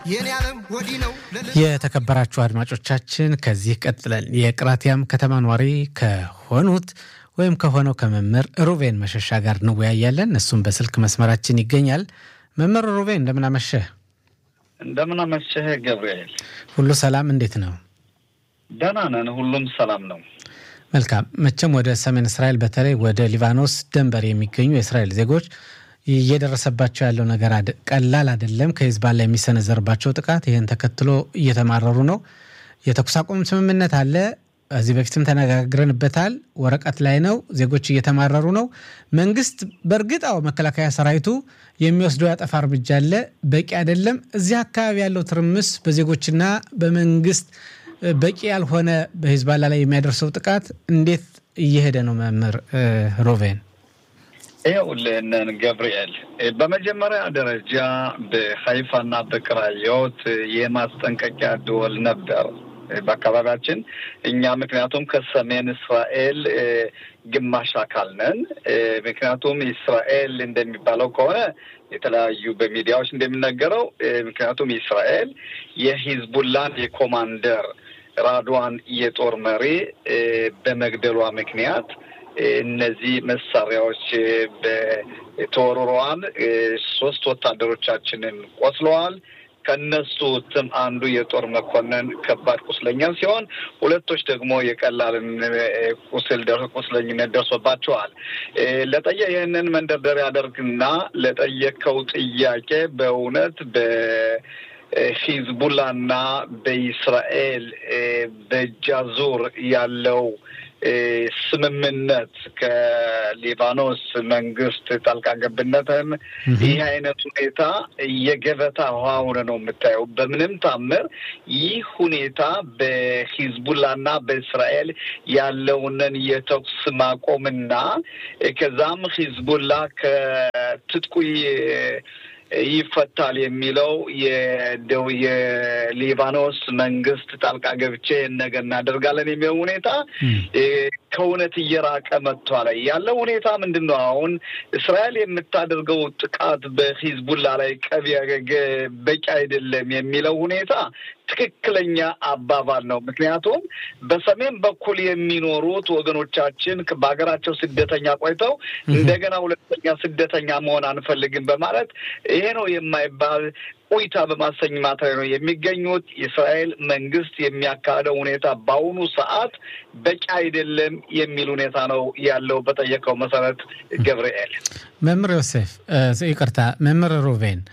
የተከበራችሁ አድማጮቻችን ከዚህ ቀጥለን የቅራቲያም ከተማ ኗሪ ከሆኑት ወይም ከሆነው ከመምህር ሩቬን መሸሻ ጋር እንወያያለን። እሱም በስልክ መስመራችን ይገኛል። መምህር ሩቬን እንደምን አመሸህ? እንደምን አመሸህ ገብርኤል። ሁሉ ሰላም እንዴት ነው? ደህና ነን፣ ሁሉም ሰላም ነው። መልካም። መቼም ወደ ሰሜን እስራኤል በተለይ ወደ ሊባኖስ ድንበር የሚገኙ የእስራኤል ዜጎች እየደረሰባቸው ያለው ነገር ቀላል አይደለም። ከሂዝቦላ የሚሰነዘርባቸው ጥቃት ይህን ተከትሎ እየተማረሩ ነው። የተኩስ አቁም ስምምነት አለ። ከዚህ በፊትም ተነጋግረንበታል። ወረቀት ላይ ነው። ዜጎች እየተማረሩ ነው። መንግስት በእርግጥ አዎ መከላከያ ሰራዊቱ የሚወስደው ያጠፋ እርምጃ አለ፣ በቂ አይደለም። እዚህ አካባቢ ያለው ትርምስ በዜጎችና በመንግስት በቂ ያልሆነ በሂዝቦላ ላይ የሚያደርሰው ጥቃት እንዴት እየሄደ ነው? መምህር ሮቬን ይኸውልህንን ገብርኤል፣ በመጀመሪያ ደረጃ በሀይፋና በቅራዮት የማስጠንቀቂያ ደወል ነበር በአካባቢያችን እኛ ምክንያቱም ከሰሜን እስራኤል ግማሽ አካል ነን። ምክንያቱም እስራኤል እንደሚባለው ከሆነ የተለያዩ በሚዲያዎች እንደሚነገረው ምክንያቱም እስራኤል የሂዝቡላን የኮማንደር ራድዋን የጦር መሪ በመግደሏ ምክንያት እነዚህ መሳሪያዎች ተወርረዋል። ሶስት ወታደሮቻችንን ቆስለዋል። ከነሱ ትም አንዱ የጦር መኮንን ከባድ ቁስለኛ ሲሆን ሁለቶች ደግሞ የቀላልን ቁስል ቁስለኝነት ደርሶባቸዋል። ለጠየ ይህንን መንደርደሪያ ያደርግና ለጠየቀው ጥያቄ በእውነት በሂዝቡላና በኢስራኤል በጃዙር ያለው ስምምነት ከሊባኖስ መንግስት ጣልቃ ገብነትን ይህ አይነት ሁኔታ የገበታ ውሃ ሆነ ነው የምታየው። በምንም ታምር ይህ ሁኔታ በሂዝቡላና በእስራኤል ያለውንን የተኩስ ማቆምና ከዛም ሂዝቡላ ከትጥቁ ይፈታል የሚለው የደው የሊባኖስ መንግስት ጣልቃ ገብቼ ነገር እናደርጋለን የሚለው ሁኔታ ከእውነት እየራቀ መጥቷል። ያለው ሁኔታ ምንድን ነው? አሁን እስራኤል የምታደርገው ጥቃት በሂዝቡላ ላይ ቀቢ በቂ አይደለም የሚለው ሁኔታ ትክክለኛ አባባል ነው። ምክንያቱም በሰሜን በኩል የሚኖሩት ወገኖቻችን በሀገራቸው ስደተኛ ቆይተው እንደገና ሁለተኛ ስደተኛ መሆን አንፈልግም በማለት ይሄ ነው የማይባል ቆይታ በማሰኝማት ላይ ነው የሚገኙት። የእስራኤል መንግስት የሚያካሄደው ሁኔታ በአሁኑ ሰዓት በቂ አይደለም የሚል ሁኔታ ነው ያለው። በጠየቀው መሰረት ገብርኤል መምህር ዮሴፍ ይቅርታ፣ መምህር ሩቬን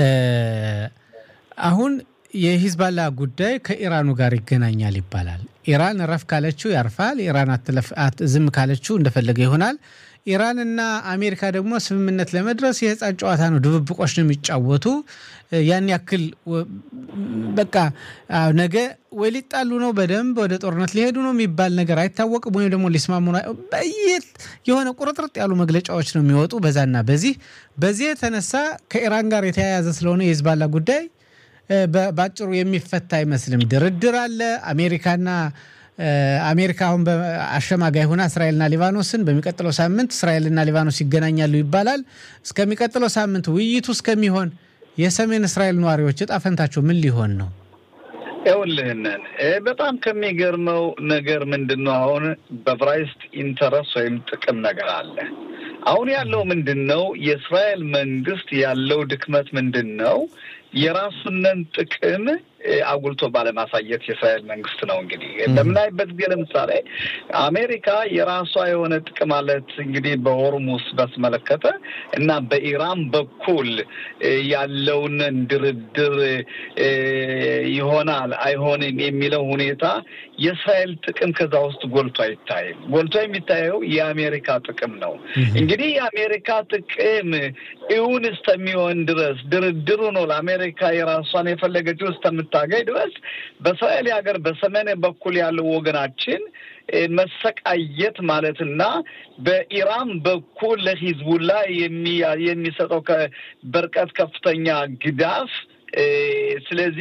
አሁን የሂዝባላ ጉዳይ ከኢራኑ ጋር ይገናኛል ይባላል። ኢራን ረፍ ካለችው ያርፋል። ኢራን ዝም ካለችው እንደፈለገ ይሆናል። ኢራንና አሜሪካ ደግሞ ስምምነት ለመድረስ የህፃን ጨዋታ ነው፣ ድብብቆች ነው የሚጫወቱ። ያን ያክል በቃ ነገ ወይ ሊጣሉ ነው፣ በደንብ ወደ ጦርነት ሊሄዱ ነው የሚባል ነገር አይታወቅም። ወይም ደግሞ ሊስማሙ በየት የሆነ ቁርጥርጥ ያሉ መግለጫዎች ነው የሚወጡ በዛና በዚህ በዚህ የተነሳ ከኢራን ጋር የተያያዘ ስለሆነ የሂዝባላ ጉዳይ በአጭሩ የሚፈታ አይመስልም። ድርድር አለ። አሜሪካና አሜሪካ አሁን አሸማጋይ ሆና እስራኤልና ሊባኖስን በሚቀጥለው ሳምንት እስራኤልና ሊባኖስ ይገናኛሉ ይባላል። እስከሚቀጥለው ሳምንት ውይይቱ እስከሚሆን የሰሜን እስራኤል ነዋሪዎች እጣ ፈንታቸው ምን ሊሆን ነው? ይኸውልህንን በጣም ከሚገርመው ነገር ምንድን ነው አሁን በብራይስት ኢንተረስ ወይም ጥቅም ነገር አለ። አሁን ያለው ምንድን ነው? የእስራኤል መንግስት ያለው ድክመት ምንድን ነው? የራሱንን ጥቅም አጉልቶ ባለማሳየት የእስራኤል መንግስት ነው። እንግዲህ በምናይበት ጊዜ ለምሳሌ አሜሪካ የራሷ የሆነ ጥቅም አለት እንግዲህ በሆርሙስ በስመለከተ እና በኢራን በኩል ያለውን ድርድር ይሆናል አይሆንም የሚለው ሁኔታ የእስራኤል ጥቅም ከዛ ውስጥ ጎልቶ አይታይም። ጎልቶ የሚታየው የአሜሪካ ጥቅም ነው። እንግዲህ የአሜሪካ ጥቅም እውን እስከሚሆን ድረስ ድርድሩ ነው ለአሜሪካ የራሷን የፈለገችው እስከምታገኝ ድረስ በእስራኤል ሀገር በሰሜን በኩል ያለው ወገናችን መሰቃየት ማለትና በኢራን በኩል ለሂዝቡላ የሚሰጠው በርቀት ከፍተኛ ግዳፍ ስለዚህ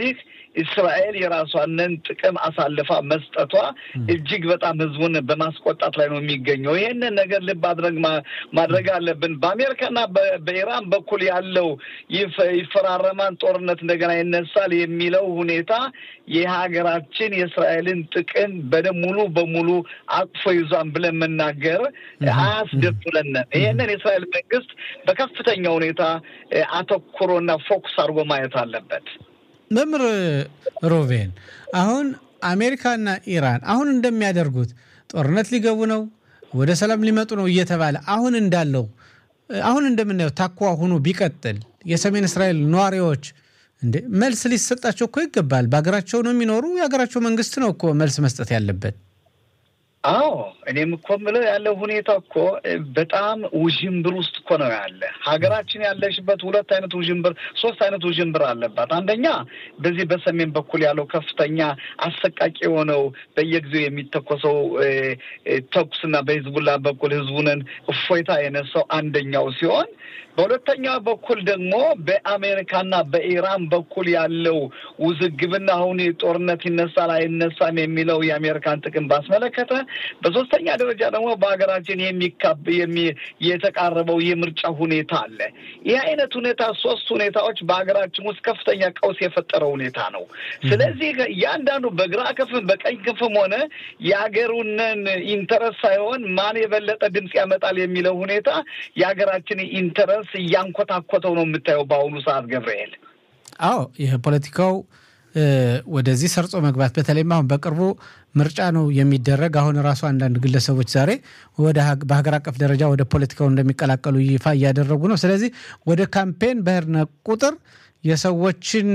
እስራኤል የራሷንን ጥቅም አሳልፋ መስጠቷ እጅግ በጣም ህዝቡን በማስቆጣት ላይ ነው የሚገኘው። ይህንን ነገር ልብ አድረግ ማድረግ አለብን። በአሜሪካና በኢራን በኩል ያለው ይፈራረማን ጦርነት እንደገና ይነሳል የሚለው ሁኔታ የሀገራችን የእስራኤልን ጥቅም በደም ሙሉ በሙሉ አቅፎ ይዟን ብለን መናገር አያስደፍረንም። ይህንን የእስራኤል መንግስት በከፍተኛ ሁኔታ አተኩሮና ፎኩስ አድርጎ ማየት አለበት። መምህር ሮቬን አሁን አሜሪካና ኢራን አሁን እንደሚያደርጉት ጦርነት ሊገቡ ነው፣ ወደ ሰላም ሊመጡ ነው እየተባለ አሁን እንዳለው አሁን እንደምናየው ታኳ ሆኖ ቢቀጥል የሰሜን እስራኤል ነዋሪዎች እንዴ መልስ ሊሰጣቸው እኮ ይገባል። በሀገራቸው ነው የሚኖሩ። የሀገራቸው መንግስት ነው እኮ መልስ መስጠት ያለበት። አዎ እኔም እኮ የምለው ያለው ሁኔታ እኮ በጣም ውዥንብር ውስጥ እኮ ነው ያለ። ሀገራችን ያለሽበት ሁለት አይነት ውዥንብር፣ ሶስት አይነት ውዥንብር አለባት። አንደኛ በዚህ በሰሜን በኩል ያለው ከፍተኛ አሰቃቂ የሆነው በየጊዜው የሚተኮሰው ተኩስና በሂዝቡላ በኩል ህዝቡንን እፎይታ የነሳው አንደኛው ሲሆን በሁለተኛ በኩል ደግሞ በአሜሪካና በኢራን በኩል ያለው ውዝግብና አሁን ጦርነት ይነሳል አይነሳም የሚለው የአሜሪካን ጥቅም ባስመለከተ፣ በሶስተኛ ደረጃ ደግሞ በሀገራችን የሚካብ የተቃረበው የምርጫ ሁኔታ አለ። ይህ አይነት ሁኔታ ሶስት ሁኔታዎች በሀገራችን ውስጥ ከፍተኛ ቀውስ የፈጠረ ሁኔታ ነው። ስለዚህ እያንዳንዱ በግራ ክንፍም በቀኝ ክንፍም ሆነ የሀገሩንን ኢንተረስ ሳይሆን ማን የበለጠ ድምፅ ያመጣል የሚለው ሁኔታ የሀገራችን ኢንተረስ እያንኮታኮተው ነው የምታየው በአሁኑ ሰዓት ገብርኤል። አዎ ይህ ፖለቲካው ወደዚህ ሰርጾ መግባት በተለይም አሁን በቅርቡ ምርጫ ነው የሚደረግ። አሁን ራሱ አንዳንድ ግለሰቦች ዛሬ ወደ በሀገር አቀፍ ደረጃ ወደ ፖለቲካው እንደሚቀላቀሉ ይፋ እያደረጉ ነው። ስለዚህ ወደ ካምፔን በሄድን ቁጥር የሰዎችን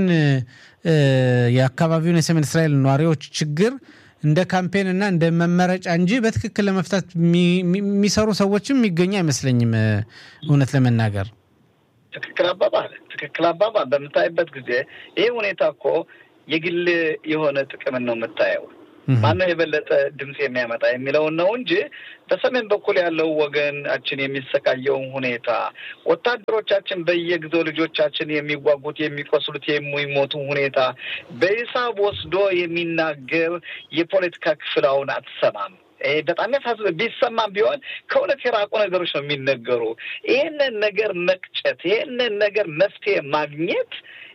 የአካባቢውን የሰሜን እስራኤል ነዋሪዎች ችግር እንደ ካምፔን እና እንደ መመረጫ እንጂ በትክክል ለመፍታት የሚሰሩ ሰዎችም የሚገኙ አይመስለኝም። እውነት ለመናገር ትክክል አባባል ትክክል አባባል በምታይበት ጊዜ ይህ ሁኔታ እኮ የግል የሆነ ጥቅምን ነው የምታየው። ማነው የበለጠ ድምፅ የሚያመጣ የሚለውን ነው እንጂ በሰሜን በኩል ያለው ወገናችን የሚሰቃየውን ሁኔታ ወታደሮቻችን በየጊዜው ልጆቻችን የሚጓጉት የሚቆስሉት፣ የሚሞቱ ሁኔታ በሂሳብ ወስዶ የሚናገር የፖለቲካ ክፍል አሁን አትሰማም። በጣም ያሳዝነ ቢሰማም ቢሆን ከእውነት የራቁ ነገሮች ነው የሚነገሩ። ይህንን ነገር መቅጨት፣ ይህንን ነገር መፍትሄ ማግኘት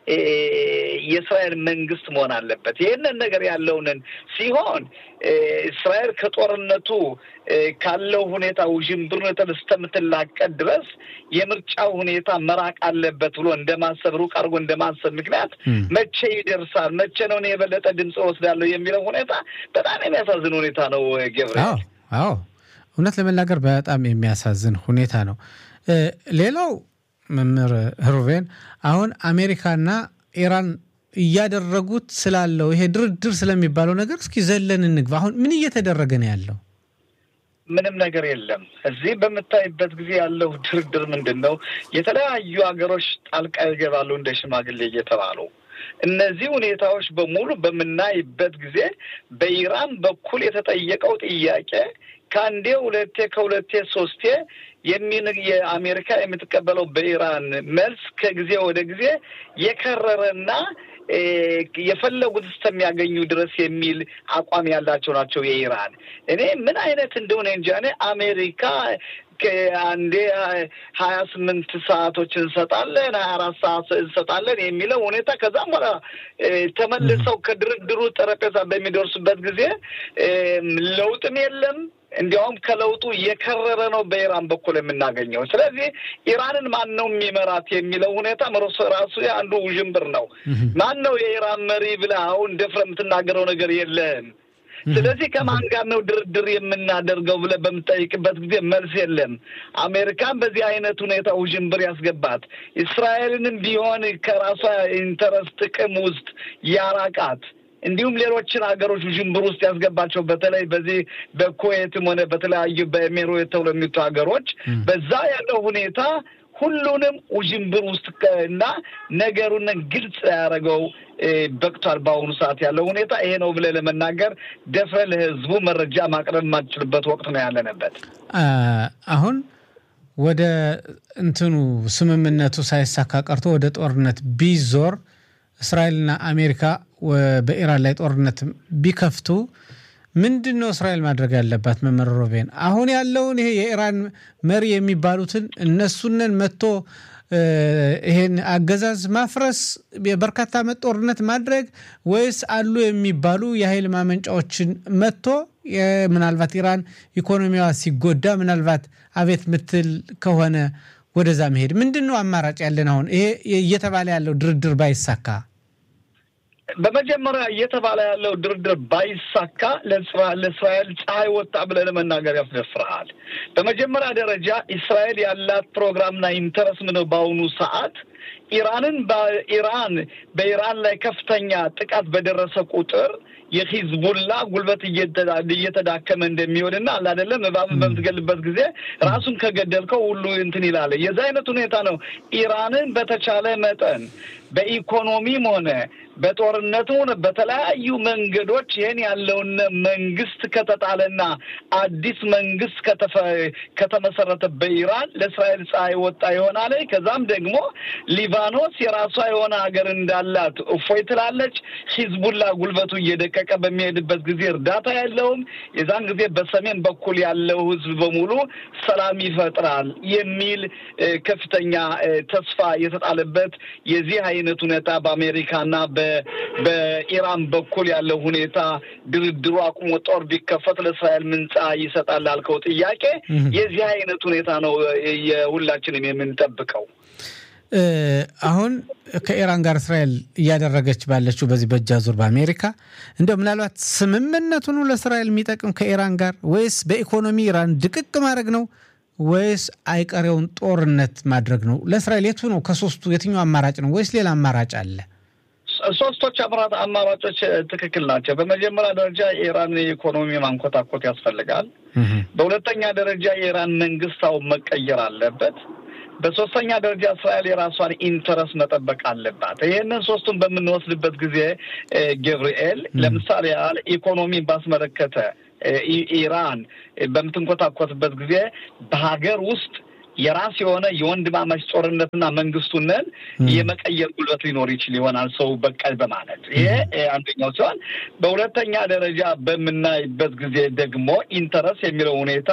የእስራኤል መንግስት መሆን አለበት። ይህንን ነገር ያለውንን ሲሆን እስራኤል ከጦርነቱ ካለው ሁኔታ ውዥንብር እስከምትላቀቅ ድረስ የምርጫው ሁኔታ መራቅ አለበት ብሎ እንደማሰብ ሩቅ አድርጎ እንደማሰብ ምክንያት መቼ ይደርሳል፣ መቼ ነው የበለጠ ድምፅ ወስዳለሁ የሚለው ሁኔታ በጣም የሚያሳዝን ሁኔታ ነው ገብርኤል። አዎ እውነት ለመናገር በጣም የሚያሳዝን ሁኔታ ነው። ሌላው መምህር ሩቬን አሁን አሜሪካና ኢራን እያደረጉት ስላለው ይሄ ድርድር ስለሚባለው ነገር እስኪ ዘለን እንግባ። አሁን ምን እየተደረገ ነው ያለው? ምንም ነገር የለም። እዚህ በምታይበት ጊዜ ያለው ድርድር ምንድን ነው? የተለያዩ ሀገሮች ጣልቃ ይገባሉ እንደ ሽማግሌ እየተባሉ እነዚህ ሁኔታዎች በሙሉ በምናይበት ጊዜ በኢራን በኩል የተጠየቀው ጥያቄ ከአንዴ ሁለቴ ከሁለቴ ሶስቴ የሚን የአሜሪካ የምትቀበለው በኢራን መልስ ከጊዜ ወደ ጊዜ የከረረና የፈለጉት እስከሚያገኙ ድረስ የሚል አቋም ያላቸው ናቸው የኢራን። እኔ ምን አይነት እንደሆነ እንጃ። እኔ አሜሪካ አንዴ ሀያ ስምንት ሰዓቶች እንሰጣለን፣ ሀያ አራት ሰዓት እንሰጣለን የሚለው ሁኔታ ከዛም በኋላ ተመልሰው ከድርድሩ ጠረጴዛ በሚደርሱበት ጊዜ ለውጥም የለም። እንዲያውም ከለውጡ የከረረ ነው በኢራን በኩል የምናገኘው። ስለዚህ ኢራንን ማን ነው የሚመራት የሚለው ሁኔታ ራሱ አንዱ ውዥንብር ነው። ማን ነው የኢራን መሪ ብለህ አሁን ደፍረህ የምትናገረው ነገር የለም። ስለዚህ ከማን ጋር ነው ድርድር የምናደርገው ብለህ በምጠይቅበት ጊዜ መልስ የለም። አሜሪካን በዚህ አይነት ሁኔታ ውዥንብር ያስገባት፣ እስራኤልንም ቢሆን ከራሷ ኢንተረስት ጥቅም ውስጥ ያራቃት እንዲሁም ሌሎችን ሀገሮች ውዥንብር ውስጥ ያስገባቸው በተለይ በዚህ በኩዌትም ሆነ በተለያዩ በኤሜሬት ተብሎ የሚቱ ሀገሮች በዛ ያለው ሁኔታ ሁሉንም ውዥንብር ውስጥ እና ነገሩን ግልጽ ያደረገው በቅቷል። በአሁኑ ሰዓት ያለው ሁኔታ ይሄ ነው ብለህ ለመናገር ደፍረህ ለህዝቡ መረጃ ማቅረብ የማትችልበት ወቅት ነው ያለንበት። አሁን ወደ እንትኑ ስምምነቱ ሳይሳካ ቀርቶ ወደ ጦርነት ቢዞር እስራኤልና አሜሪካ በኢራን ላይ ጦርነት ቢከፍቱ ምንድን ነው እስራኤል ማድረግ ያለባት? መመር ሮቤን አሁን ያለውን ይሄ የኢራን መሪ የሚባሉትን እነሱንን መጥቶ ይሄን አገዛዝ ማፍረስ የበርካታ ዓመት ጦርነት ማድረግ ወይስ አሉ የሚባሉ የኃይል ማመንጫዎችን መጥቶ ምናልባት ኢራን ኢኮኖሚዋ ሲጎዳ ምናልባት አቤት ምትል ከሆነ ወደዛ መሄድ ምንድን ነው አማራጭ ያለን? አሁን ይሄ እየተባለ ያለው ድርድር ባይሳካ በመጀመሪያ እየተባለ ያለው ድርድር ባይሳካ ለእስራኤል ፀሐይ ወጣ ብለህ ለመናገር ያስደፍርሃል። በመጀመሪያ ደረጃ እስራኤል ያላት ፕሮግራምና ኢንተረስ ምነው በአሁኑ ሰዓት ኢራንን በኢራን በኢራን ላይ ከፍተኛ ጥቃት በደረሰ ቁጥር የሂዝቡላ ጉልበት እየተዳከመ እንደሚሆንና አለ አይደለም እባብ በምትገልበት ጊዜ ራሱን ከገደልከው ሁሉ እንትን ይላል። የዛ አይነት ሁኔታ ነው። ኢራንን በተቻለ መጠን በኢኮኖሚም ሆነ በጦርነትም ሆነ በተለያዩ መንገዶች ይህን ያለውን መንግስት ከተጣለና አዲስ መንግስት ከተመሰረተ በኢራን ለእስራኤል ፀሐይ ወጣ ይሆናል። ከዛም ደግሞ ሊባኖስ የራሷ የሆነ ሀገር እንዳላት እፎይ ትላለች። ሂዝቡላ ጉልበቱ እየደቀቀ በሚሄድበት ጊዜ እርዳታ ያለውም የዛን ጊዜ በሰሜን በኩል ያለው ህዝብ በሙሉ ሰላም ይፈጥራል የሚል ከፍተኛ ተስፋ የተጣለበት የዚህ አይነት ሁኔታ በአሜሪካና በኢራን በኩል ያለው ሁኔታ ድርድሩ አቁሞ ጦር ቢከፈት ለእስራኤል ምንጻ ይሰጣል ላልከው ጥያቄ የዚህ አይነት ሁኔታ ነው የሁላችንም የምንጠብቀው። አሁን ከኢራን ጋር እስራኤል እያደረገች ባለችው በዚህ በእጅ አዙር በአሜሪካ እንደው ምናልባት ስምምነቱን ለእስራኤል የሚጠቅም ከኢራን ጋር ወይስ በኢኮኖሚ ኢራን ድቅቅ ማድረግ ነው ወይስ አይቀሬውን ጦርነት ማድረግ ነው? ለእስራኤል የቱ ነው ከሶስቱ የትኛው አማራጭ ነው? ወይስ ሌላ አማራጭ አለ? ሶስቶች አምራት አማራጮች ትክክል ናቸው። በመጀመሪያ ደረጃ የኢራን የኢኮኖሚ ማንኮታኮት ያስፈልጋል። በሁለተኛ ደረጃ የኢራን መንግስታው መቀየር አለበት። በሶስተኛ ደረጃ እስራኤል የራሷን ኢንተረስት መጠበቅ አለባት። ይህንን ሶስቱን በምንወስድበት ጊዜ ገብርኤል፣ ለምሳሌ ያህል ኢኮኖሚን ባስመለከተ ኢራን በምትንኮታኮትበት ጊዜ በሀገር ውስጥ የራስ የሆነ የወንድማማች ጦርነትና መንግስቱንን የመቀየር ጉልበት ሊኖር ይችል ይሆናል ሰው በቃይ በማለት ይሄ አንደኛው ሲሆን፣ በሁለተኛ ደረጃ በምናይበት ጊዜ ደግሞ ኢንተረስ የሚለው ሁኔታ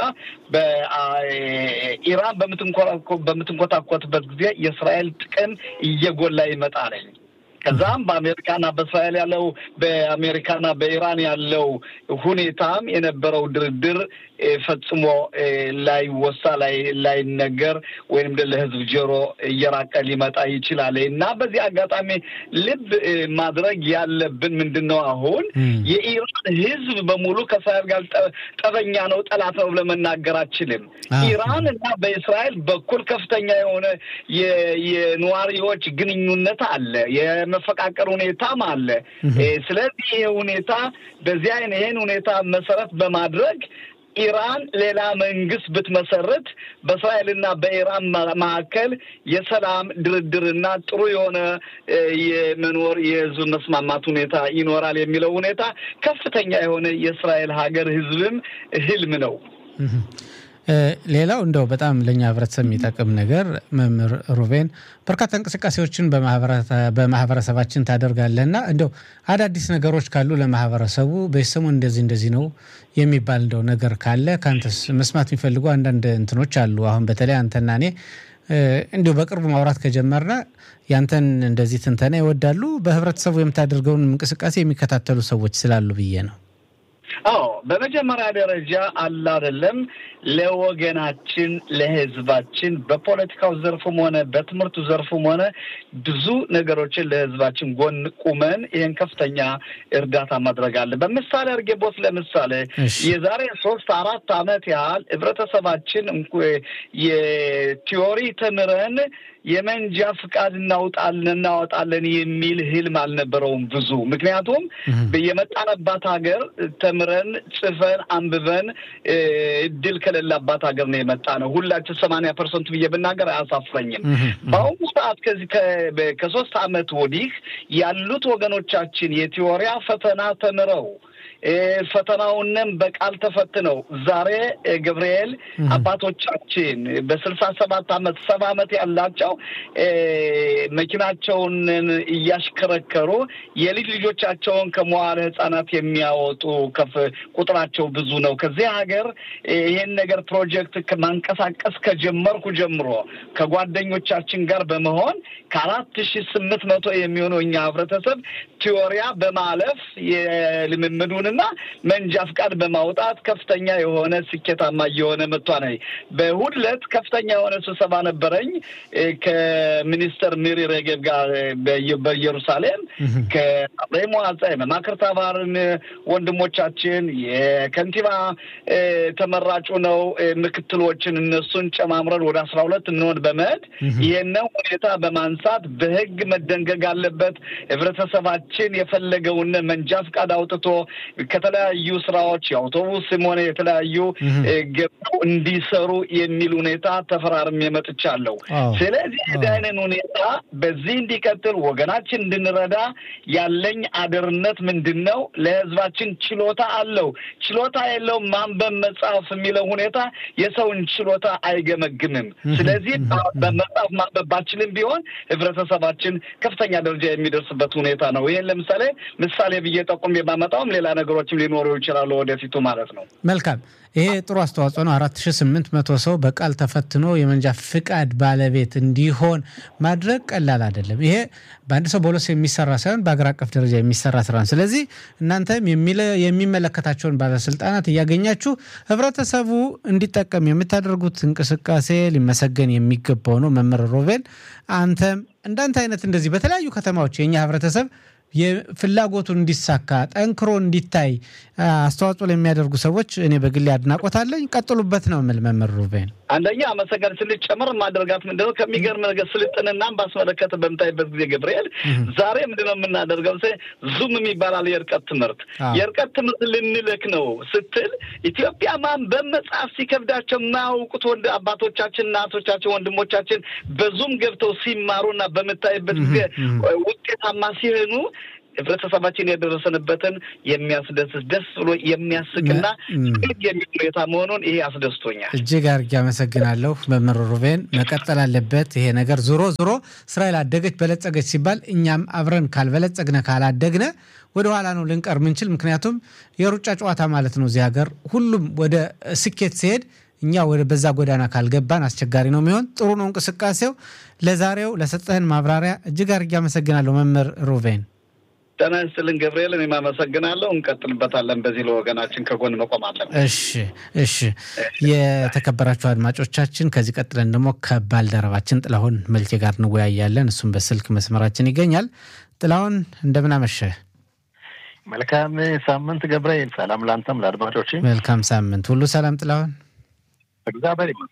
በኢራን በምትንኮታኮትበት ጊዜ የእስራኤል ጥቅም እየጎላ ይመጣለኝ። ከዛም በአሜሪካና በእስራኤል ያለው በአሜሪካና በኢራን ያለው ሁኔታም የነበረው ድርድር ፈጽሞ ላይወሳ ላይነገር ወይም ለህዝብ ጆሮ እየራቀ ሊመጣ ይችላል እና በዚህ አጋጣሚ ልብ ማድረግ ያለብን ምንድን ነው? አሁን የኢራን ህዝብ በሙሉ ከእስራኤል ጋር ጠበኛ ነው፣ ጠላት ነው ብለን መናገር አችልም። ኢራን እና በእስራኤል በኩል ከፍተኛ የሆነ የነዋሪዎች ግንኙነት አለ፣ የመፈቃቀር ሁኔታም አለ። ስለዚህ ይሄ ሁኔታ በዚህ አይነት ይሄን ሁኔታ መሰረት በማድረግ ኢራን ሌላ መንግስት ብትመሰርት በእስራኤልና በኢራን መካከል የሰላም ድርድርና ጥሩ የሆነ የመኖር የህዝብ መስማማት ሁኔታ ይኖራል የሚለው ሁኔታ ከፍተኛ የሆነ የእስራኤል ሀገር ህዝብም ህልም ነው። ሌላው እንደው በጣም ለእኛ ህብረተሰብ የሚጠቅም ነገር መምህር ሩቤን በርካታ እንቅስቃሴዎችን በማህበረሰባችን ታደርጋለህና እንደው አዳዲስ ነገሮች ካሉ ለማህበረሰቡ በሰሞን እንደዚህ እንደዚህ ነው የሚባል እንደው ነገር ካለ ከአንተስ መስማት የሚፈልጉ አንዳንድ እንትኖች አሉ። አሁን በተለይ አንተና እኔ እንዲሁ በቅርቡ ማውራት ከጀመርነ ያንተን እንደዚህ ትንተና ይወዳሉ። በህብረተሰቡ የምታደርገውን እንቅስቃሴ የሚከታተሉ ሰዎች ስላሉ ብዬ ነው። አዎ በመጀመሪያ ደረጃ አለ አይደለም ለወገናችን ለህዝባችን በፖለቲካው ዘርፍም ሆነ በትምህርቱ ዘርፍም ሆነ ብዙ ነገሮችን ለህዝባችን ጎን ቁመን ይህን ከፍተኛ እርዳታ ማድረግ አለ። በምሳሌ አድርጌ ቦስ ለምሳሌ የዛሬ ሶስት አራት ዓመት ያህል ህብረተሰባችን እንኳ የቲዮሪ ተምረን የመንጃ ፍቃድ እናውጣለን እናወጣለን የሚል ህልም አልነበረውም ብዙ። ምክንያቱም የመጣንባት ሀገር ተምረን ጽፈን አንብበን እድል ከሌላባት ሀገር ነው የመጣ ነው። ሁላችን ሰማንያ ፐርሰንት ብዬ ብናገር አያሳፍረኝም። በአሁኑ ሰዓት ከዚህ ከሶስት ዓመት ወዲህ ያሉት ወገኖቻችን የቲዎሪያ ፈተና ተምረው ፈተናውንም በቃል ተፈትነው ዛሬ ገብርኤል አባቶቻችን በስልሳ ሰባት አመት ሰባ አመት ያላቸው መኪናቸውን እያሽከረከሩ የልጅ ልጆቻቸውን ከመዋለ ህጻናት የሚያወጡ ከፍ ቁጥራቸው ብዙ ነው። ከዚህ ሀገር ይሄን ነገር ፕሮጀክት ማንቀሳቀስ ከጀመርኩ ጀምሮ ከጓደኞቻችን ጋር በመሆን ከአራት ሺ ስምንት መቶ የሚሆኑ እኛ ህብረተሰብ ቲዮሪያ በማለፍ የልምምዱንና መንጃ ፍቃድ በማውጣት ከፍተኛ የሆነ ስኬታማ እየሆነ መጥቷል። በእሑድ ዕለት ከፍተኛ የሆነ ስብሰባ ነበረኝ ከሚኒስተር ሚሪ ሬጌብ ጋር በኢየሩሳሌም ከአብሬ መዋጻ የመማክርት አባርን ወንድሞቻችን የከንቲባ ተመራጩ ነው ምክትሎችን እነሱን ጨማምረን ወደ አስራ ሁለት እንሆን በመሄድ ይህንን ሁኔታ በማንሳት በህግ መደንገግ አለበት። ህብረተሰባችን የፈለገውን መንጃ ፍቃድ አውጥቶ ከተለያዩ ስራዎች የአውቶቡስም ሆነ የተለያዩ ገብተው እንዲሰሩ የሚል ሁኔታ ተፈራርሜ መጥቻለሁ። ስለዚህ አይነት ሁኔታ በዚህ እንዲቀጥል ወገናችን እንድንረዳ ያለኝ አደርነት ምንድን ነው? ለህዝባችን ችሎታ አለው ችሎታ የለውም ማንበብ መጽሐፍ የሚለው ሁኔታ የሰውን ችሎታ አይገመግምም። ስለዚህ በመጽሐፍ ማንበብ ባችልም ቢሆን ህብረተሰባችን ከፍተኛ ደረጃ የሚደርስበት ሁኔታ ነው። ይህን ለምሳሌ ምሳሌ ብዬ ጠቁም የማመጣውም ሌላ ነገሮችም ሊኖሩ ይችላሉ ወደፊቱ ማለት ነው። መልካም። ይሄ ጥሩ አስተዋጽኦ ነው። አራት ሺ ስምንት መቶ ሰው በቃል ተፈትኖ የመንጃ ፍቃድ ባለቤት እንዲሆን ማድረግ ቀላል አይደለም። ይሄ በአንድ ሰው በሁለት ሰው የሚሰራ ሳይሆን በሀገር አቀፍ ደረጃ የሚሰራ ስራ ነው። ስለዚህ እናንተም የሚመለከታቸውን ባለስልጣናት እያገኛችሁ ህብረተሰቡ እንዲጠቀም የምታደርጉት እንቅስቃሴ ሊመሰገን የሚገባው ነው። መምህር ሮቤል አንተም እንዳንተ አይነት እንደዚህ በተለያዩ ከተማዎች የእኛ ህብረተሰብ የፍላጎቱን እንዲሳካ ጠንክሮ እንዲታይ አስተዋጽኦ ለሚያደርጉ ሰዎች እኔ በግሌ አድናቆት አለኝ። ቀጥሉበት ነው የምል መምህር ሩቤን። አንደኛ አመሰገን ስልጭ ጨምር ማድረጋት ምንድነው ከሚገርም ነገር ስልጥንናም ባስመለከተ በምታይበት ጊዜ ገብርኤል ዛሬ ምንድነው የምናደርገው? ዙም የሚባላል የእርቀት ትምህርት የእርቀት ትምህርት ልንልክ ነው ስትል ኢትዮጵያ ማንበብ መጽሐፍ ሲከብዳቸው የማያውቁት ወንድ አባቶቻችን፣ እናቶቻችን፣ ወንድሞቻችን በዙም ገብተው ሲማሩና በምታይበት ጊዜ ውጤታማ ሲሆኑ ህብረተሰባችን የደረሰንበትን የሚያስደስት ደስ ብሎ የሚያስቅና የሚል ሁኔታ መሆኑን ይሄ አስደስቶኛል። እጅግ አድርጌ አመሰግናለሁ መምህር ሩቤን። መቀጠል አለበት ይሄ ነገር። ዞሮ ዞሮ እስራኤል አደገች በለጸገች ሲባል እኛም አብረን ካልበለጸግነ ካላደግነ ወደ ኋላ ነው ልንቀር ምንችል። ምክንያቱም የሩጫ ጨዋታ ማለት ነው። እዚህ ሀገር ሁሉም ወደ ስኬት ሲሄድ እኛ ወደ በዛ ጎዳና ካልገባን አስቸጋሪ ነው የሚሆን። ጥሩ ነው እንቅስቃሴው። ለዛሬው ለሰጠህን ማብራሪያ እጅግ አድርጌ አመሰግናለሁ መምህር ሩቬን። ጤና ይስጥልን ገብርኤል፣ እኔም አመሰግናለሁ። እንቀጥልበታለን። በዚህ ለወገናችን ከጎን መቆም አለን። እሺ፣ እሺ። የተከበራችሁ አድማጮቻችን ከዚህ ቀጥለን ደግሞ ከባልደረባችን ጥላሁን መልኬ ጋር እንወያያለን። እሱም በስልክ መስመራችን ይገኛል። ጥላሁን እንደምን አመሸህ? መልካም ሳምንት ገብርኤል። ሰላም ለአንተም ለአድማጮች መልካም ሳምንት። ሁሉ ሰላም ጥላሁን? እግዚአብሔር ይመስገን።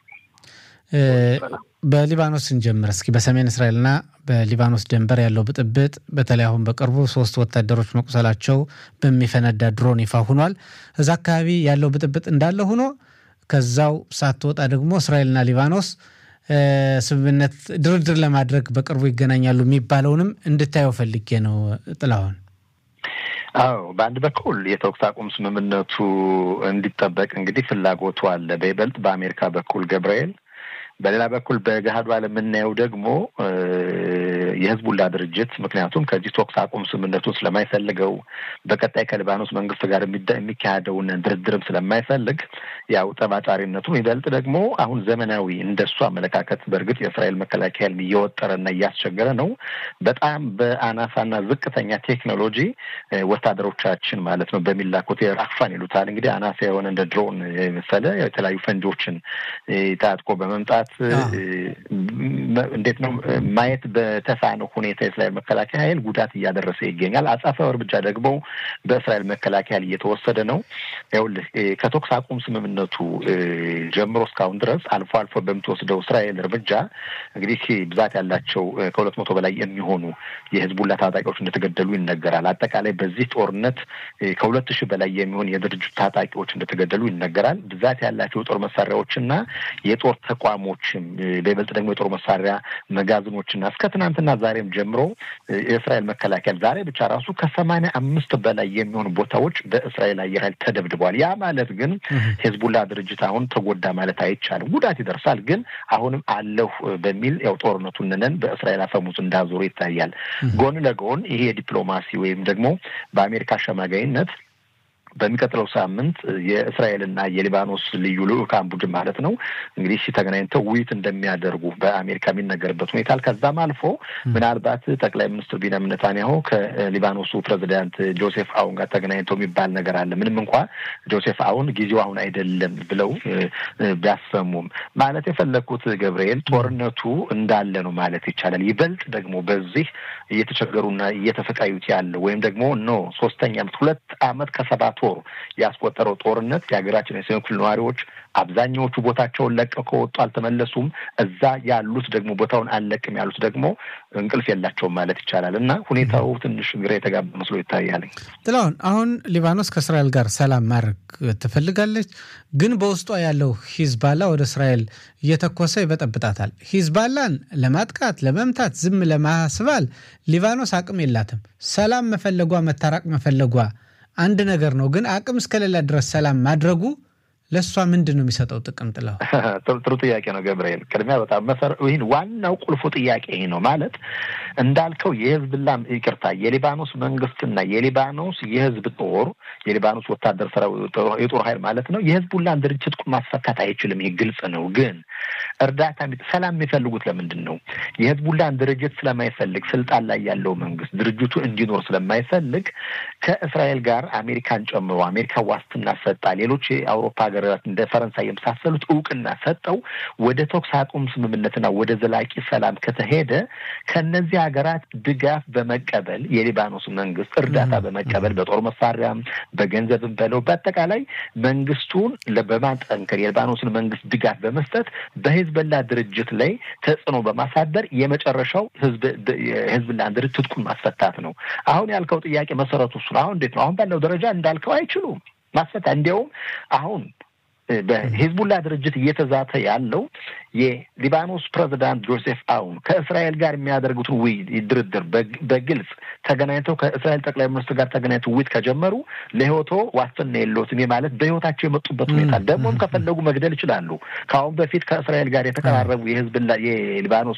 በሊባኖስ እንጀምር እስኪ። በሰሜን እስራኤልና በሊባኖስ ድንበር ያለው ብጥብጥ በተለይ አሁን በቅርቡ ሶስት ወታደሮች መቁሰላቸው በሚፈነዳ ድሮን ይፋ ሆኗል። እዛ አካባቢ ያለው ብጥብጥ እንዳለ ሆኖ ከዛው ሳትወጣ ደግሞ እስራኤልና ሊባኖስ ስምምነት ድርድር ለማድረግ በቅርቡ ይገናኛሉ የሚባለውንም እንድታየው ፈልጌ ነው ጥላሁን። አዎ በአንድ በኩል የተኩስ አቁም ስምምነቱ እንዲጠበቅ እንግዲህ ፍላጎቱ አለ፣ በይበልጥ በአሜሪካ በኩል ገብርኤል። በሌላ በኩል በገሃዱ ዓለም የምናየው ደግሞ የህዝቡላ ድርጅት ምክንያቱም ከዚህ ተኩስ አቁም ስምምነቱን ስለማይፈልገው በቀጣይ ከሊባኖስ መንግስት ጋር የሚካሄደውን ድርድርም ስለማይፈልግ ያው ጠባጫሪነቱ ይበልጥ ደግሞ አሁን ዘመናዊ እንደሱ አመለካከት በእርግጥ የእስራኤል መከላከያ እየወጠረና እያስቸገረ ነው። በጣም በአናሳና ዝቅተኛ ቴክኖሎጂ ወታደሮቻችን ማለት ነው በሚላኩት ራክፋን ይሉታል እንግዲህ አናሳ የሆነ እንደ ድሮን የመሰለ የተለያዩ ፈንጆችን ታጥቆ በመምጣት እንዴት ነው ማየት በተሳነው ሁኔታ የእስራኤል መከላከያ ኃይል ጉዳት እያደረሰ ይገኛል። አጻፋው እርምጃ ደግሞ በእስራኤል መከላከያ እየተወሰደ ነው። ይኸውልህ ከተኩስ አቁም ስምምነቱ ጀምሮ እስካሁን ድረስ አልፎ አልፎ በምትወስደው እስራኤል እርምጃ እንግዲህ ብዛት ያላቸው ከሁለት መቶ በላይ የሚሆኑ የህዝቡላ ታጣቂዎች እንደተገደሉ ይነገራል። አጠቃላይ በዚህ ጦርነት ከሁለት ሺህ በላይ የሚሆን የድርጅቱ ታጣቂዎች እንደተገደሉ ይነገራል። ብዛት ያላቸው የጦር መሳሪያዎችና የጦር ተቋሞችም በይበልጥ ደግሞ የጦር መሳሪያ መጋዘኖችና እስከ ትናንትና ዛሬም ጀምሮ የእስራኤል መከላከያ ዛሬ ብቻ ራሱ ከሰማንያ አምስት በላይ የሚሆኑ ቦታዎች በእስራኤል አየር ኃይል ተደብድበዋል። ያ ማለት ግን ሄዝቡላ ድርጅት አሁን ተጎዳ ማለት አይቻልም። ጉዳት ይደርሳል፣ ግን አሁንም አለሁ በሚል ያው ጦርነቱን ነን በእስራኤል አፈሙዝ እንዳዞሩ ይታያል። ጎን ለጎን ይሄ የዲፕሎማሲ ወይም ደግሞ በአሜሪካ አሸማጋይነት በሚቀጥለው ሳምንት የእስራኤልና የሊባኖስ ልዩ ልዑካን ቡድን ማለት ነው እንግዲህ ተገናኝተው ውይይት እንደሚያደርጉ በአሜሪካ የሚነገርበት ሁኔታ ከዛም አልፎ ምናልባት ጠቅላይ ሚኒስትር ቢንያሚን ኔታንያሁ ከሊባኖሱ ፕሬዚዳንት ጆሴፍ አውን ጋር ተገናኝተው የሚባል ነገር አለ። ምንም እንኳ ጆሴፍ አውን ጊዜው አሁን አይደለም ብለው ቢያሰሙም ማለት የፈለግኩት ገብርኤል ጦርነቱ እንዳለ ነው ማለት ይቻላል። ይበልጥ ደግሞ በዚህ እየተቸገሩና እየተሰቃዩት ያለ ወይም ደግሞ ኖ ሶስተኛ ዓመት ሁለት ዓመት ከሰባት ወር ያስቆጠረው ጦርነት የሀገራችን የሰሜን ክፍል ነዋሪዎች አብዛኛዎቹ ቦታቸውን ለቀው ከወጡ አልተመለሱም። እዛ ያሉት ደግሞ ቦታውን አልለቅም ያሉት ደግሞ እንቅልፍ የላቸውም ማለት ይቻላል እና ሁኔታው ትንሽ ግራ የተጋባ መስሎ ይታያል። ጥላሁን፣ አሁን ሊባኖስ ከእስራኤል ጋር ሰላም ማድረግ ትፈልጋለች፣ ግን በውስጧ ያለው ሂዝባላ ወደ እስራኤል እየተኮሰ ይበጠብጣታል። ሂዝባላን ለማጥቃት ለመምታት፣ ዝም ለማስባል ሊባኖስ አቅም የላትም። ሰላም መፈለጓ መታራቅ መፈለጓ አንድ ነገር ነው፣ ግን አቅም እስከሌላ ድረስ ሰላም ማድረጉ ለእሷ ምንድን ነው የሚሰጠው ጥቅም? ጥለው ጥሩ ጥያቄ ነው ገብርኤል። ቅድሚያ በጣም መሰረ ይህን ዋናው ቁልፉ ጥያቄ ይህ ነው ማለት እንዳልከው የህዝብላ ይቅርታ የሊባኖስ መንግስትና የሊባኖስ የህዝብ ጦር የሊባኖስ ወታደር የጦር ኃይል ማለት ነው የህዝቡላን ድርጅት ማስፈታት አይችልም። ይህ ግልጽ ነው። ግን እርዳታ ሰላም የሚፈልጉት ለምንድን ነው? የህዝቡላን ድርጅት ስለማይፈልግ ስልጣን ላይ ያለው መንግስት ድርጅቱ እንዲኖር ስለማይፈልግ ከእስራኤል ጋር አሜሪካን ጨምሮ አሜሪካ ዋስትና ሰጣ፣ ሌሎች የአውሮፓ ሀገራት እንደ ፈረንሳይ የመሳሰሉት እውቅና ሰጠው ወደ ተኩስ አቁም ስምምነትና ወደ ዘላቂ ሰላም ከተሄደ ከነዚህ ሀገራት ድጋፍ በመቀበል የሊባኖስ መንግስት እርዳታ በመቀበል በጦር መሳሪያም በገንዘብም በለው በአጠቃላይ መንግስቱን በማጠንከር የሊባኖስን መንግስት ድጋፍ በመስጠት በሂዝበላ ድርጅት ላይ ተጽዕኖ በማሳደር የመጨረሻው ህዝብላን ድርጅት ትጥቁን ማስፈታት ነው። አሁን ያልከው ጥያቄ መሰረቱ እሱ ነው። አሁን እንዴት ነው? አሁን ባለው ደረጃ እንዳልከው አይችሉም ማስፈታ እንዲያውም አሁን በሂዝቡላ ድርጅት እየተዛተ ያለው የሊባኖስ ፕሬዚዳንት ጆሴፍ አውን ከእስራኤል ጋር የሚያደርጉትን ውይይት ድርድር በግልጽ ተገናኝተው ከእስራኤል ጠቅላይ ሚኒስትር ጋር ተገናኝተው ውይይት ከጀመሩ ለህይወቶ ዋስትና የለዎትም ማለት በህይወታቸው የመጡበት ሁኔታ ደግሞም ከፈለጉ መግደል ይችላሉ። ከአሁን በፊት ከእስራኤል ጋር የተቀራረቡ የህዝብላ የሊባኖስ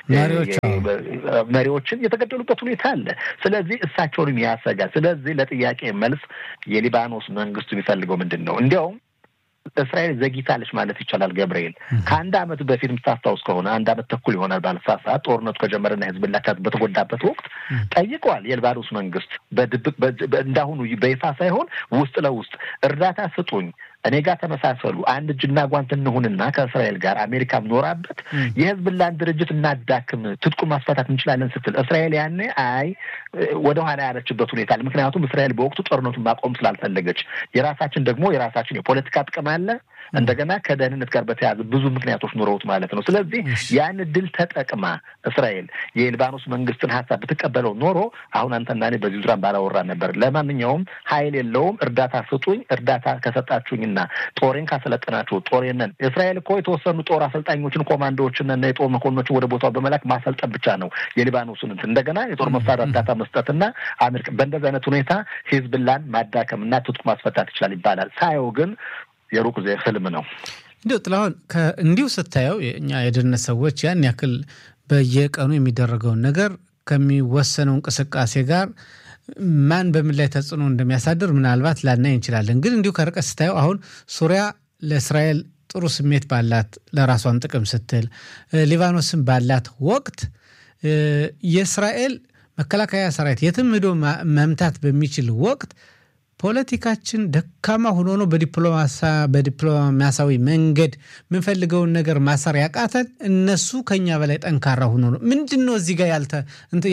መሪዎችን የተገደሉበት ሁኔታ አለ። ስለዚህ እሳቸውንም ያሰጋል። ስለዚህ ለጥያቄ መልስ የሊባኖስ መንግስቱ የሚፈልገው ምንድን ነው? እንዲያውም እስራኤል ዘግይታለች ማለት ይቻላል። ገብርኤል ከአንድ ዓመት በፊት የምታስታውስ ከሆነ አንድ ዓመት ተኩል ይሆናል ባለሳት ሰዓት ጦርነቱ ከጀመረና ህዝብላ በተጎዳበት ወቅት ጠይቀዋል። የሊባኖስ መንግስት በድብቅ እንዳሁኑ በይፋ ሳይሆን ውስጥ ለውስጥ እርዳታ ስጡኝ እኔ ጋር ተመሳሰሉ፣ አንድ እጅና ጓንት እንሁንና ከእስራኤል ጋር አሜሪካም ኖራበት የህዝብላን ድርጅት እናዳክም፣ ትጥቁ ማስፈታት እንችላለን ስትል እስራኤል ያኔ አይ ወደኋላ ያለችበት ሁኔታ አለ። ምክንያቱም እስራኤል በወቅቱ ጦርነቱን ማቆም ስላልፈለገች፣ የራሳችን ደግሞ የራሳችን የፖለቲካ ጥቅም አለ እንደገና ከደህንነት ጋር በተያያዘ ብዙ ምክንያቶች ኑረውት ማለት ነው። ስለዚህ ያን ድል ተጠቅማ እስራኤል የሊባኖስ መንግስትን ሀሳብ ብትቀበለው ኖሮ አሁን አንተና እኔ በዚህ ዙሪያ ባላወራ ነበር። ለማንኛውም ኃይል የለውም እርዳታ ስጡኝ፣ እርዳታ ከሰጣችሁኝና ጦሬን ካሰለጠናችሁ ጦሬንን እስራኤል እኮ የተወሰኑ ጦር አሰልጣኞችን ኮማንዶዎችን እና የጦር መኮንኖችን ወደ ቦታው በመላክ ማሰልጠን ብቻ ነው የሊባኖስን እንደገና የጦር መሳሪያ እርዳታ መስጠትና አሜሪካ በእንደዚህ አይነት ሁኔታ ሂዝብላን ማዳከምና ትጥቁ ማስፈታት ይችላል ይባላል። ሳየው ግን የሩቅ ዜ ህልም ነው። እንዲሁ ጥላሁን እንዲሁ ስታየው እኛ የደህንነት ሰዎች ያን ያክል በየቀኑ የሚደረገውን ነገር ከሚወሰነው እንቅስቃሴ ጋር ማን በምን ላይ ተጽዕኖ እንደሚያሳድር ምናልባት ላናይ እንችላለን። ግን እንዲሁ ከርቀት ስታየው አሁን ሱሪያ ለእስራኤል ጥሩ ስሜት ባላት ለራሷን ጥቅም ስትል ሊባኖስን ባላት ወቅት የእስራኤል መከላከያ ሰራዊት የትም ሄዶ መምታት በሚችል ወቅት ፖለቲካችን ደካማ ሆኖ ነው በዲፕሎማሲያዊ መንገድ የምንፈልገውን ነገር ማሰር ያቃተን፣ እነሱ ከኛ በላይ ጠንካራ ሆኖ ነው። ምንድን ነው እዚህ ጋር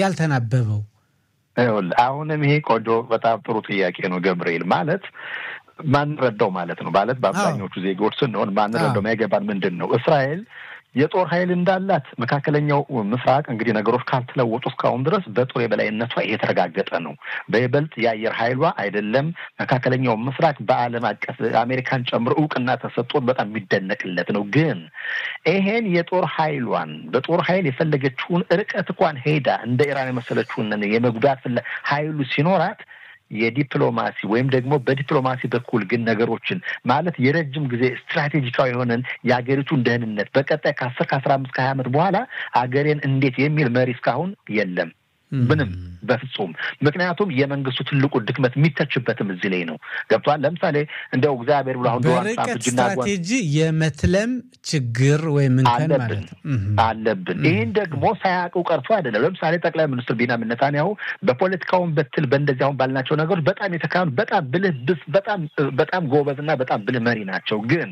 ያልተናበበው? አሁንም ይሄ ቆንጆ በጣም ጥሩ ጥያቄ ነው ገብርኤል። ማለት ማንረዳው ማለት ነው። ማለት በአብዛኞቹ ዜጎች ስንሆን ማንረዳው ማይገባን ምንድን ነው እስራኤል የጦር ኃይል እንዳላት መካከለኛው ምስራቅ እንግዲህ ነገሮች ካልተለወጡ እስካሁን ድረስ በጦር የበላይነቷ የተረጋገጠ ነው። በይበልጥ የአየር ኃይሏ አይደለም መካከለኛው ምስራቅ በዓለም አቀፍ አሜሪካን ጨምሮ እውቅና ተሰጥቶት በጣም የሚደነቅለት ነው። ግን ይሄን የጦር ኃይሏን በጦር ኃይል የፈለገችውን ርቀት እንኳን ሄዳ እንደ ኢራን የመሰለችውን የመጉዳት ፍላ ኃይሉ ሲኖራት የዲፕሎማሲ ወይም ደግሞ በዲፕሎማሲ በኩል ግን ነገሮችን ማለት የረጅም ጊዜ ስትራቴጂካዊ የሆነን የሀገሪቱን ደህንነት በቀጣይ ከአስር ከአስራ አምስት ከሀያ ዓመት በኋላ አገሬን እንዴት የሚል መሪ እስካሁን የለም። ምንም በፍጹም። ምክንያቱም የመንግስቱ ትልቁ ድክመት የሚተችበትም እዚህ ላይ ነው። ገብቷል። ለምሳሌ እንደው እግዚአብሔር ብሎ አሁን በርቀት ስትራቴጂ የመትለም ችግር ወይም እንከን ማለት አለብን። ይህን ደግሞ ሳያውቁ ቀርቶ አይደለም። ለምሳሌ ጠቅላይ ሚኒስትር ቢንያሚን ኔታንያሁ በፖለቲካውን በትል በእንደዚህ አሁን ባልናቸው ነገሮች በጣም የተካኑ በጣም ብልህ ብስ በጣም በጣም ጎበዝና በጣም ብልህ መሪ ናቸው ግን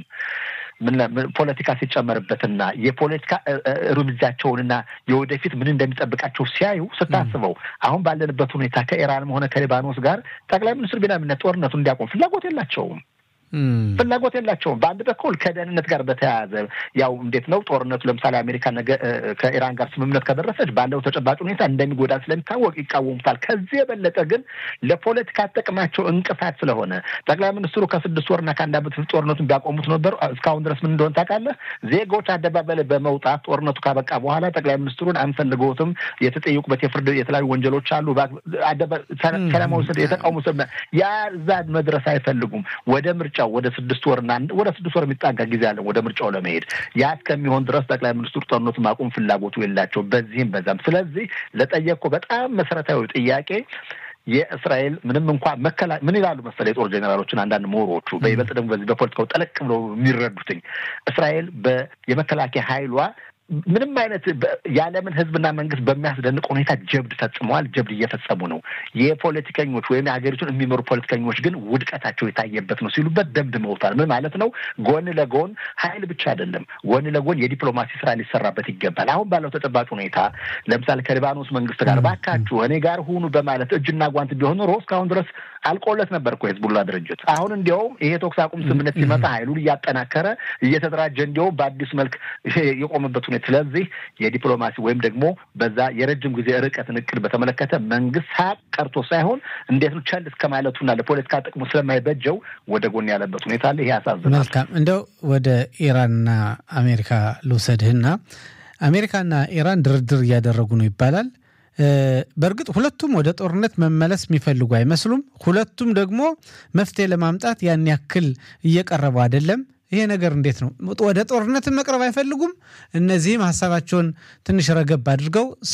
ፖለቲካ ሲጨመርበትና የፖለቲካ እርምጃቸውንና የወደፊት ምን እንደሚጠብቃቸው ሲያዩ ስታስበው አሁን ባለንበት ሁኔታ ከኢራንም ሆነ ከሊባኖስ ጋር ጠቅላይ ሚኒስትር ቢንያሚን ጦርነቱን እንዲያቆም ፍላጎት የላቸውም። ፍላጎት የላቸውም። በአንድ በኩል ከደህንነት ጋር በተያያዘ ያው እንዴት ነው ጦርነቱ ለምሳሌ አሜሪካ ነገ ከኢራን ጋር ስምምነት ከደረሰች ባለው ተጨባጭ ሁኔታ እንደሚጎዳ ስለሚታወቅ ይቃወሙታል። ከዚህ የበለጠ ግን ለፖለቲካ ጥቅማቸው እንቅፋት ስለሆነ ጠቅላይ ሚኒስትሩ ከስድስት ወርና ከአንድ ዓመት በፊት ጦርነቱን ቢያቆሙት ነበሩ። እስካሁን ድረስ ምን እንደሆነ ታውቃለህ? ዜጎች አደባባይ ላይ በመውጣት ጦርነቱ ካበቃ በኋላ ጠቅላይ ሚኒስትሩን አንፈልገውትም፣ የተጠየቁበት የፍርድ የተለያዩ ወንጀሎች አሉ፣ ሰላማዊ የተቃውሞ ያ እዛ መድረስ አይፈልጉም ወደ ምርጫ ወደ ስድስት ወርና ወደ ስድስት ወር የሚጣጋ ጊዜ አለ ወደ ምርጫው ለመሄድ ያ እስከሚሆን ድረስ ጠቅላይ ሚኒስትሩ ጦርነቱ ማቆም ፍላጎቱ የላቸው በዚህም በዛም። ስለዚህ ለጠየቅኩ በጣም መሰረታዊ ጥያቄ የእስራኤል ምንም እንኳ መከላ ምን ይላሉ መሰለ የጦር ጄኔራሎችን አንዳንድ ምሁሮቹ በይበልጥ ደግሞ በዚህ በፖለቲካው ጠለቅ ብለው የሚረዱትኝ እስራኤል የመከላከያ ኃይሏ ምንም አይነት የዓለምን ሕዝብና መንግስት በሚያስደንቅ ሁኔታ ጀብድ ፈጽመዋል። ጀብድ እየፈጸሙ ነው። የፖለቲከኞች ወይም የሀገሪቱን የሚመሩ ፖለቲከኞች ግን ውድቀታቸው የታየበት ነው ሲሉበት ደምድመውታል። ምን ማለት ነው? ጎን ለጎን ኃይል ብቻ አይደለም፣ ጎን ለጎን የዲፕሎማሲ ስራ ሊሰራበት ይገባል። አሁን ባለው ተጨባጭ ሁኔታ ለምሳሌ ከሊባኖስ መንግስት ጋር ባካችሁ እኔ ጋር ሁኑ በማለት እጅና ጓንት ቢሆን ኖሮ እስካሁን ድረስ አልቆለት ነበር እኮ የህዝቡላ ድርጅት። አሁን እንዲያውም ይሄ ተኩስ አቁም ስምምነት ሲመጣ ኃይሉን እያጠናከረ እየተደራጀ እንዲያውም በአዲስ መልክ የቆመበት ሁኔታ ስለዚህ የዲፕሎማሲ ወይም ደግሞ በዛ የረጅም ጊዜ ርቀትን እቅድ በተመለከተ መንግስት ሳቅ ቀርቶ ሳይሆን እንዴት ነው ቸል እስከ ማለቱና ለፖለቲካ ጥቅሙ ስለማይበጀው ወደ ጎን ያለበት ሁኔታ አለ። ይሄ ያሳዝናል። መልካም እንደው ወደ ኢራንና አሜሪካ ልውሰድህና አሜሪካና ኢራን ድርድር እያደረጉ ነው ይባላል። በእርግጥ ሁለቱም ወደ ጦርነት መመለስ የሚፈልጉ አይመስሉም። ሁለቱም ደግሞ መፍትሄ ለማምጣት ያን ያክል እየቀረቡ አይደለም። ይሄ ነገር እንዴት ነው? ወደ ጦርነት መቅረብ አይፈልጉም። እነዚህም ሀሳባቸውን ትንሽ ረገብ አድርገው